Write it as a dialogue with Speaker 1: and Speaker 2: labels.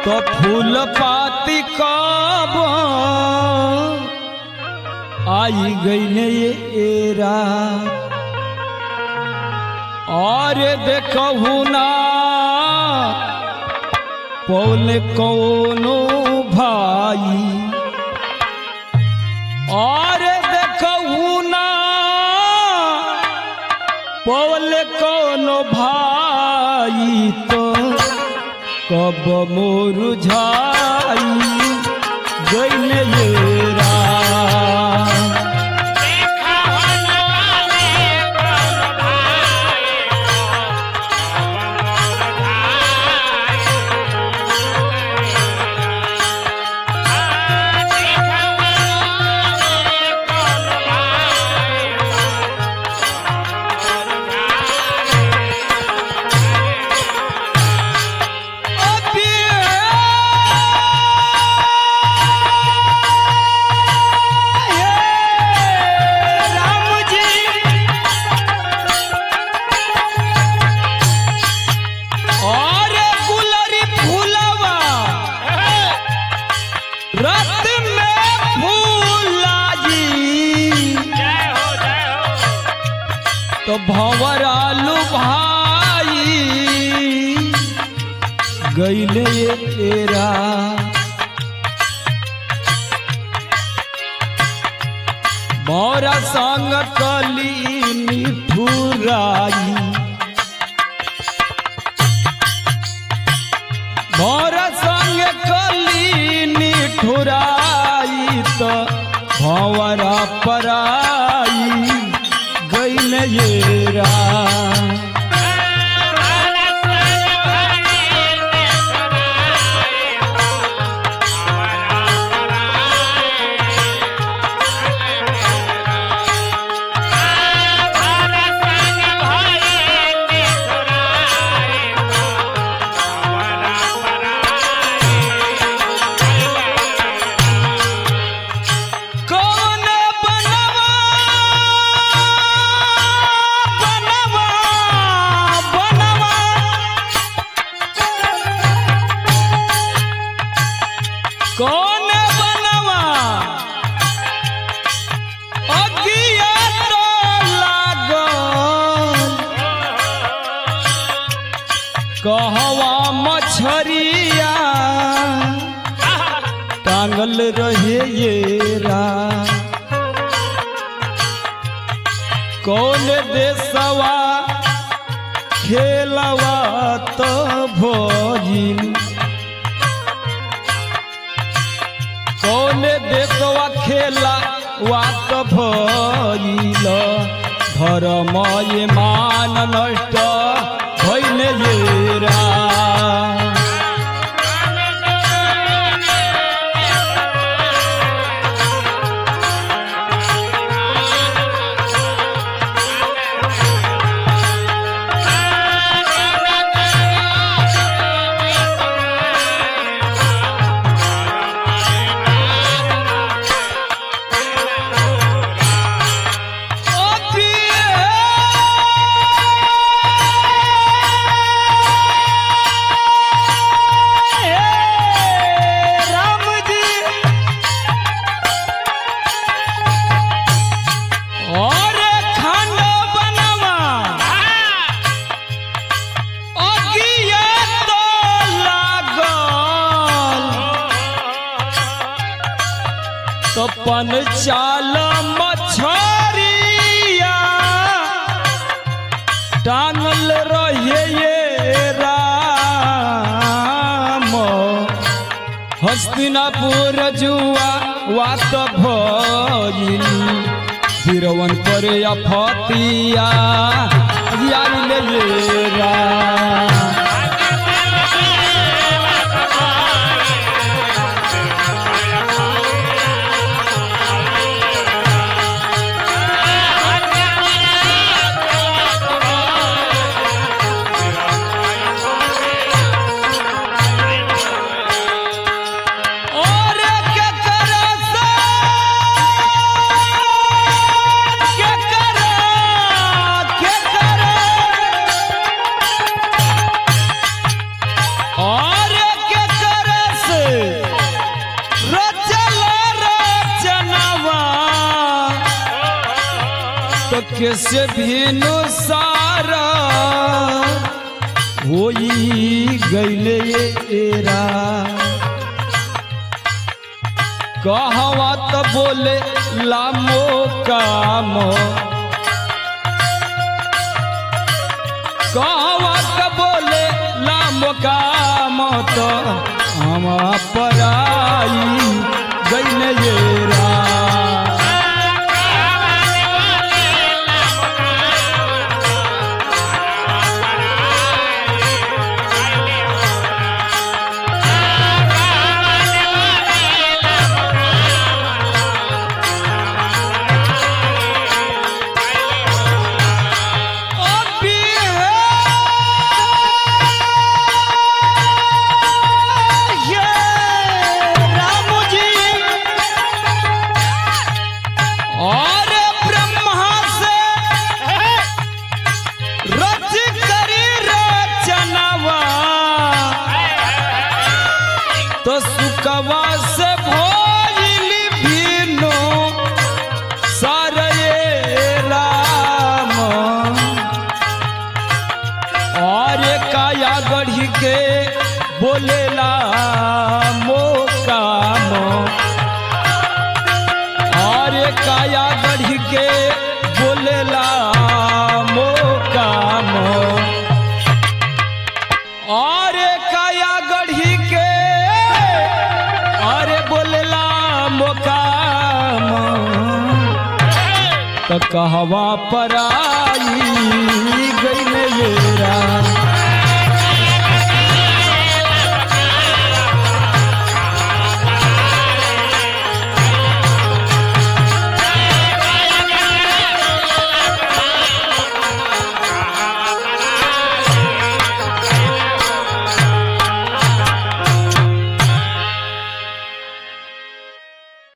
Speaker 1: तो फूल पाती कब आई गई ने ये एरा और देखहु ना पौल कौनो भाई और देखहु ना पौल कौनो भाई तो कब मुरझाई गइल ये राम। रत में फूला जी तो भंवरालू भाई गईले एरा मोरा संग कली निठुराई मोर संग कली निठुराई तो भंवरा पराई गईल येरा कौन बनवा बनवा बनवा कौन बनवा अगिया तो लागल कहवा मछरिया टांगल रहे ये रा कौन देसवा खेलवा तो भोजिल कौन देसवा खेला वात भइल धर्म ये मान नष्ट भइल ये रा पन चाल मछरिया टांगल रहे ये राम हस्तिनापुर जुआ वात भइल फिरवन पर अफतिया यार ले ये राम और के करे से के करे के करे से भेनु सारा होई गईले एरा कहवा त बोले लामो काम कहवा त बोले लामो काम तो हम पराई गईले एरा अभी है ये राम जी और ब्रह्मा से रच करी रचनवा तो सुकवा से भोजली भीनो सारे राम और काया गढ़ी के बोलेला मोकाम और काया गढ़ी के बोलेला मोकाम और काया गढ़ी के अरे बोलेला मोकाम तो कहवा पर आई गई ये राम